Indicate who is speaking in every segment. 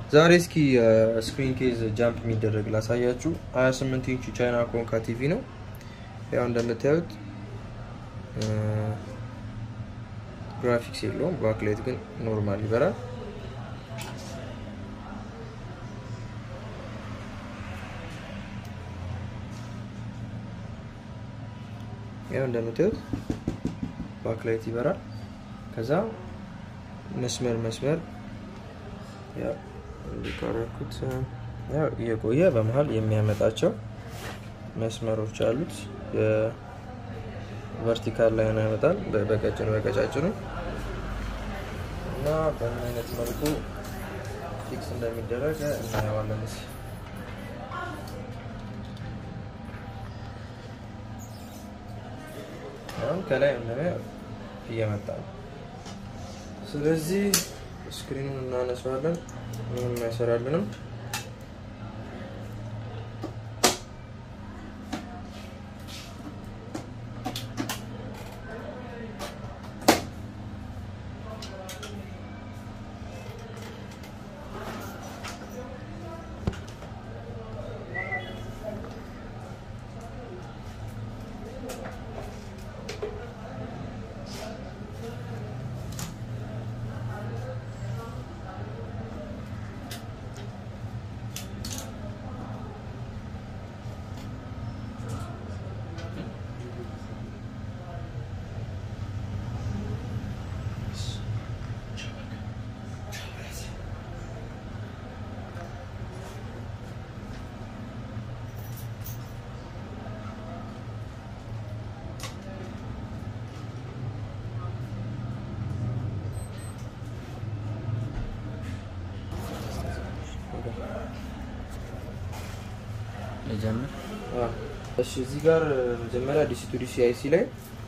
Speaker 1: ዛሬ እስኪ ስክሪን ኬዝ ጃምፕ የሚደረግ ላሳያችሁ። 28 ኢንች ቻይና ኮንካ ቲቪ ነው። ያው እንደምታዩት ግራፊክስ የለውም። ባክላይት ግን ኖርማል ይበራል። ያው እንደምታዩት ባክላይት ይበራል። ከዛ መስመር መስመር ያው እንዲቀረኩት ያው እየቆየ በመሀል የሚያመጣቸው መስመሮች አሉት። ቨርቲካል ላይ ነው ያመጣል፣ በቀጭኑ በቀጫጭኑ እና በምን አይነት መልኩ ፊክስ እንደሚደረግ እናየዋለን። አሁን ከላይ እንደሚያው እየመጣ ነው። ስለዚህ ስክሪኑን እናነሳዋለን። ምንም አይሰራልንም።
Speaker 2: ልጀምር።
Speaker 1: እሺ እዚህ ጋር መጀመሪያ ዲሲ ቱ ዲሲ አይሲ ላይ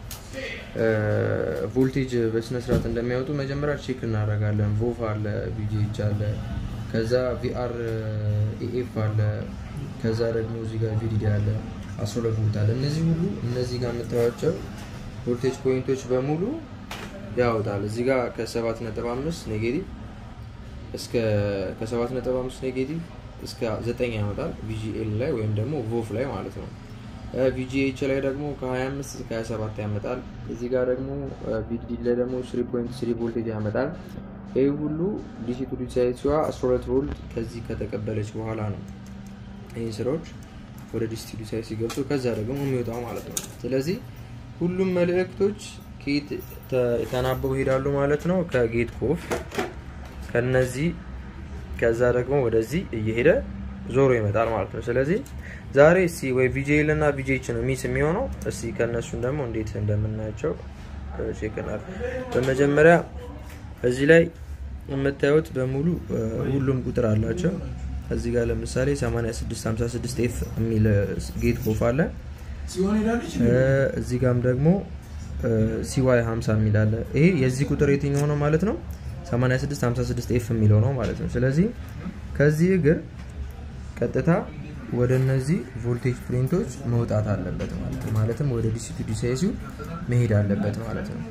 Speaker 1: ቮልቴጅ በስነ ስርዓት እንደሚያወጡ መጀመሪያ ቼክ እናደርጋለን። ቮቭ አለ፣ ቪጂኤች አለ፣ ከዛ ቪአር ኤኤፍ አለ፣ ከዛ ደግሞ እዚህ ጋር ቪዲዲ አለ፣ 12 ቮልት አለ። እነዚህ ሁሉ እነዚህ ጋር የምታዩቸው ቮልቴጅ ፖይንቶች በሙሉ ያወጣል። እዚህ ጋር ከ7.5 ኔጌቲቭ እስከ ከ7.5 ኔጌቲቭ እስከ 9 ያመጣል ቪጂኤል ላይ ወይም ደግሞ ቮቭ ላይ ማለት ነው። ቪጂኤች ላይ ደግሞ ከ25 እስከ 27 ያመጣል። እዚህ ጋር ደግሞ ቪዲዲ ላይ ደግሞ 3.3 ቮልቴጅ ያመጣል። ይህ ሁሉ ዲሲ ቱ ዲሲ አይሲዋ 12 ቮልት ከዚህ ከተቀበለች በኋላ ነው ይህ ስራዎች ወደ ዲሲ ቱ ዲሲ አይሲ ገብቶ ከዛ ደግሞ የሚወጣው ማለት ነው። ስለዚህ ሁሉም መልእክቶች ከየት ተናበው ይሄዳሉ ማለት ነው። ከጌት ኮፍ ከነዚህ ከዛ ደግሞ ወደዚህ እየሄደ ዞሮ ይመጣል ማለት ነው። ስለዚህ ዛሬ እስቲ ወይ ቪጂኤል እና ቪጂኤች ነው ሚስ የሚሆነው። እስቲ ከእነሱን ደግሞ እንዴት እንደምናያቸው ቼክ እናድርግ። በመጀመሪያ እዚህ ላይ የምታዩት በሙሉ ሁሉም ቁጥር አላቸው። እዚህ ጋር ለምሳሌ 8656 ኤፍ የሚል ጌት ኮፍ አለ። እዚህ ጋም ደግሞ ሲዋይ 50 የሚል አለ። ይሄ የዚህ ቁጥር የትኛው ነው ማለት ነው? 8656 ኤፍ የሚለው ነው ማለት ነው። ስለዚህ ከዚህ እግር ቀጥታ ወደ እነዚህ ቮልቴጅ ፕሪንቶች መውጣት አለበት ማለት ነው። ማለትም ወደ ዲሲ ቱ ዲሲ አይሲው መሄድ አለበት ማለት ነው።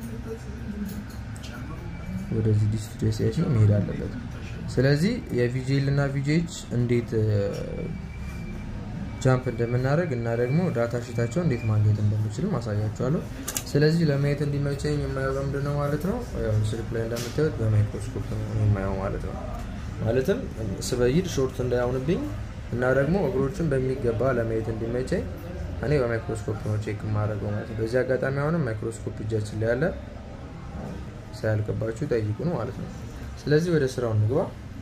Speaker 1: ወደዚህ ዲሲ ቱ ዲሲ አይሲው መሄድ አለበት። ስለዚህ የቪጂኤል እና ቪጂኤች እንዴት ጃምፕ እንደምናደርግ እና ደግሞ ዳታ ሽታቸው እንዴት ማግኘት እንደምችል ማሳያቸዋለሁ። ስለዚህ ለማየት እንዲመቸኝ የማየው በምንድን ነው ማለት ነው። ያው ስልክ ላይ እንደምታዩት በማይክሮስኮፕ ነው የማየው ማለት ነው። ማለትም ስበይድ ሾርት እንዳይሆንብኝ እና ደግሞ እግሮችን በሚገባ ለማየት እንዲመቸኝ እኔ በማይክሮስኮፕ ነው ቼክ የማደርገው ማለት ነው። በዚህ አጋጣሚ አሁንም ማይክሮስኮፕ እጃችን ላይ ያለ ሳያልቅባችሁ ጠይቁን ማለት ነው። ስለዚህ ወደ ስራው እንግባ።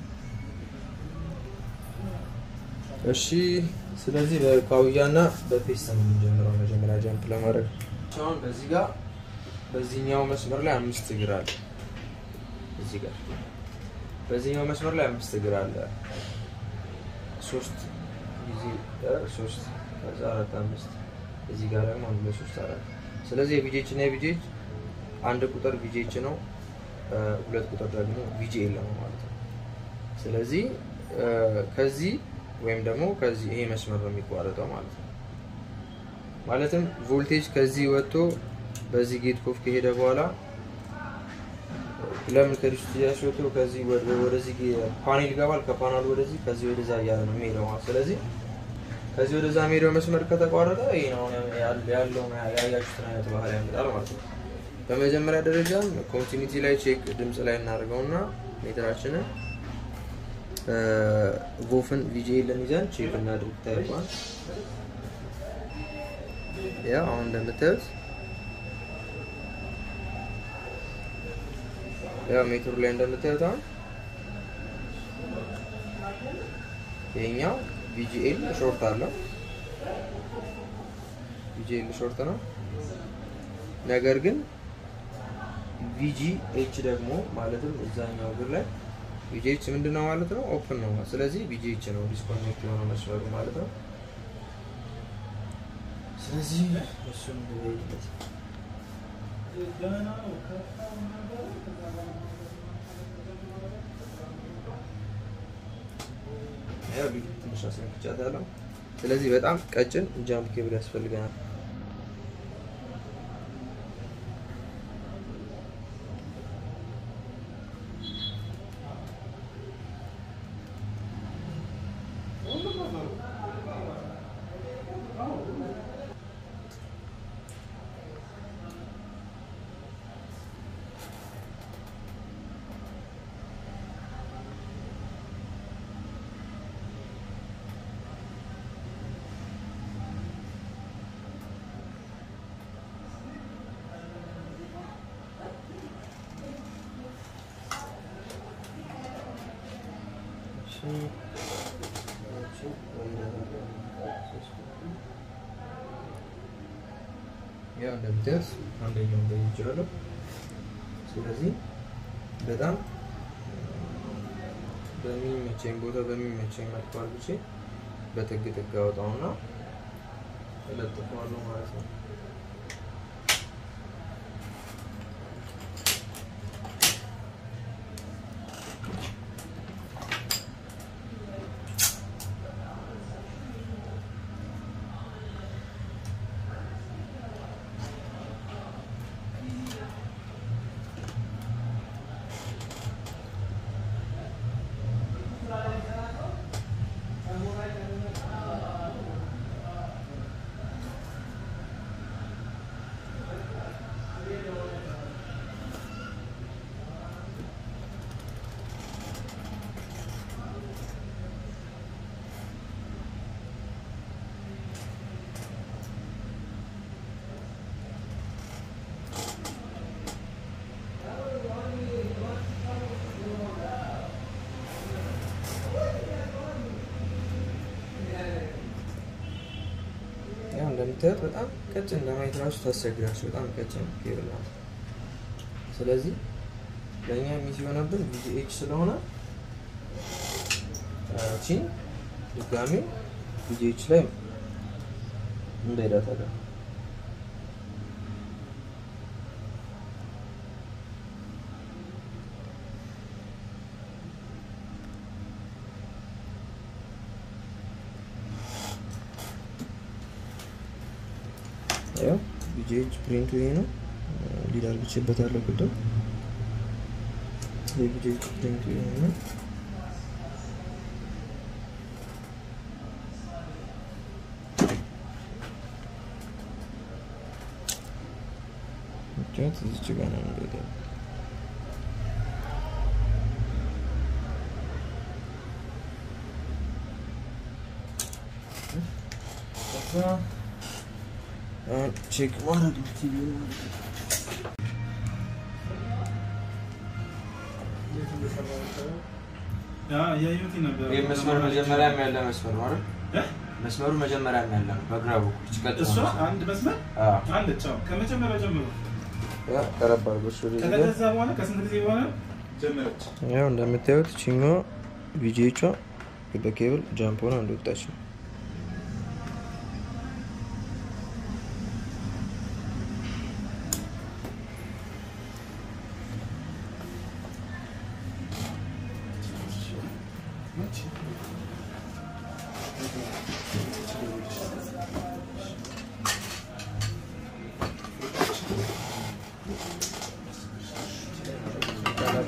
Speaker 1: እሺ ስለዚህ በካውያ እና በፔስት ነው የምንጀምረው። መጀመሪያ ጃምፕ ለማድረግ አሁን በዚህ ጋር በዚህኛው መስመር ላይ አምስት እግር አለ። እዚህ ጋር በዚህኛው መስመር ላይ አምስት እግር አለ። ሶስት ጊዜ ሶስት ከዛ አራት አምስት እዚህ ጋር ደግሞ አንድ ለሶስት አራት። ስለዚህ የቪጄች እና የቪጄች አንድ ቁጥር ቪጄች ነው፣ ሁለት ቁጥር ደግሞ ቪጂኤል ነው ማለት ነው። ስለዚህ ከዚህ ወይም ደግሞ ከዚህ ይሄ መስመር ነው የሚቋረጠው ማለት ነው። ማለትም ቮልቴጅ ከዚህ ወጥቶ በዚህ ጌት ኮፍ ከሄደ በኋላ ለምን ከዲስቱ እያስወጡ ከዚህ ወደ- ወደዚህ ፓኔል ይገባል። ከፓናሉ ወደዚህ ከዚህ ወደዛ እያለ ነው የሚሄደው ማለት ስለዚህ ከዚህ ወደዛ የሚሄደው መስመር ከተቋረጠ ይሄ ነው ያል- ያለውን ያያችሁትን አይነት ባህሪ ያመጣል ማለት ነው። በመጀመሪያ ደረጃም ኮንቲኒቲ ላይ ቼክ ድምፅ ላይ እናደርገውና ሜትራችንን ቮፍን ቪጂኤልን ይዘን ቼክ እናድርግ። ታይቋል ያ አሁን እንደምታዩት ያው ሜትሩ ላይ እንደምታዩት አሁን ይሄኛው ቪጂኤል ሾርት አለው። ቪጂኤል ሾርት ነው። ነገር ግን ቪጂ ኤች ደግሞ ማለትም እዛኛው እግር ላይ ቪጂ ኤች ምንድን ነው ማለት ነው? ኦፕን ነው። ስለዚህ ቪጂ ኤች ነው ዲስኮኔክት የሆነው መስመሩ ማለት ነው። ስለዚህ እሱን እንደሄድበት ያው ቪዲዮ ትንሽ አስነክቻታለሁ። ስለዚህ በጣም ቀጭን ጃምፕ ኬብል ያስፈልገናል። ያው እንደምታዩት አንደኛውን በይቼዋለሁ። ስለዚህ በጣም በሚመቸኝ ቦታ በሚመቸኝ መልኩ አድርጌ በጥግ ጥግ አወጣውና እለጥፈዋለሁ ማለት ነው። ያው እንደምታዩት በጣም ቀጭን ለማየት ራሱ ታስቸግራችሁ። በጣም ቀጭን ኬብል ናት። ስለዚህ ለእኛ ሚስ የሆነብን ቪጂኤች ስለሆነ ቺን ድጋሚ ቪጂኤች ላይ እንዳይዳታለን ያው ቪጂኤች ፕሪንቱ ይሄ ነው። ሊድ አርግቼበታለሁ ቅድም። የቪጂኤች ፕሪንቱ ይሄ ነው። ምክንያት እዚች ጋር ነው የሚሄደው። ከዛ አሁን ቼክ ማድረግ ነው ቲቪ ማለት ነው።
Speaker 2: ያዩት ነበር።
Speaker 1: ይህ መስመር መጀመሪያም ያለ መስመር ነው አይደል?
Speaker 2: እ?
Speaker 1: መስመሩ መጀመሪያም ያለ ነው። በግራ በኩል ይህች ቀጥ
Speaker 2: እሷ
Speaker 1: ነው።
Speaker 2: አንድ መስመር
Speaker 1: አዎ።
Speaker 2: አለች። አዎ፣ ከመጀመሪያ ጀምሮ
Speaker 1: ያ ቀረብ አድርጎ እሱ ወደዚህ ጋር
Speaker 2: ከተገዛ በኋላ ከስንት ጊዜ በኋላ ጀመረች?
Speaker 1: ያው እንደምታዩት ቺኛዋ ቪጂኤቿ በኬብል ጃምፕ ሆና እንደወጣች ነው።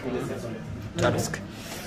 Speaker 3: ጨርስክ።